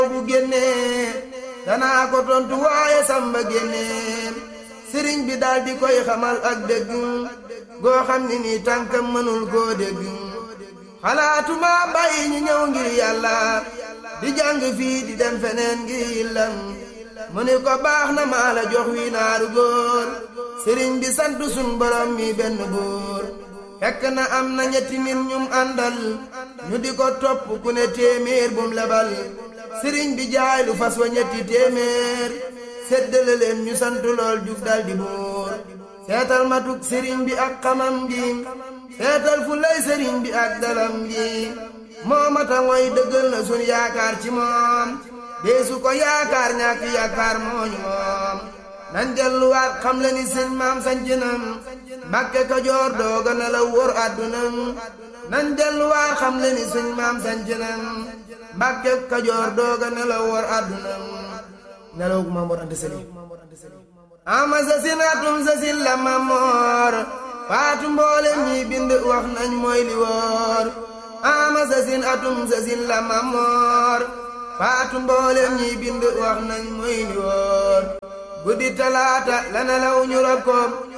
bu génnee danaa ko tontu waaye samba génnee sëriñ bi daal di koy xamal ak dëgg goo xam ni nii tànkam mënul koo dégg xalaatuma bàyyi ñu ñëw ngir yàlla di jàng fii di dem feneen ngir yillam mu ni ko baax na maa la jox wi naaru góor sëriñ bi sant sun borom mi benn góor fekk na am na ñetti nit ñum àndal ñu di ko topp ku ne téeméer bum lebal sëriñ bi jaay lu fas wa ñetti téeméer séddale leen ñu sant lool jug dal di buur seetal matuk sëriñ bi ak xamam gi seetal fu lay sëriñ bi ak dalam gi moo mata mooy dëggal na sun yaakaar ci moom deesu ko yaakaar ñàkk yaakaar mooñu moom nan delluwaat xam le ni sëñ maam sancinam mbàkke kajoor dooga na la wóor àddunam nan delluwaat xam le ni sëñ maam sancinam mbàkke kajoor dooga na la wóor àddunam nelaw gu Mamoor Anta Sali ama sa sin atum sa sin la Mamoor faatu mboolem ñi bind wax nañ mooy li wóor ama sa sin atum sa sin la Mamoor faatu mboolem ñi bind wax nañ mooy li wóor guddi talaata la nelaw ñu rob ko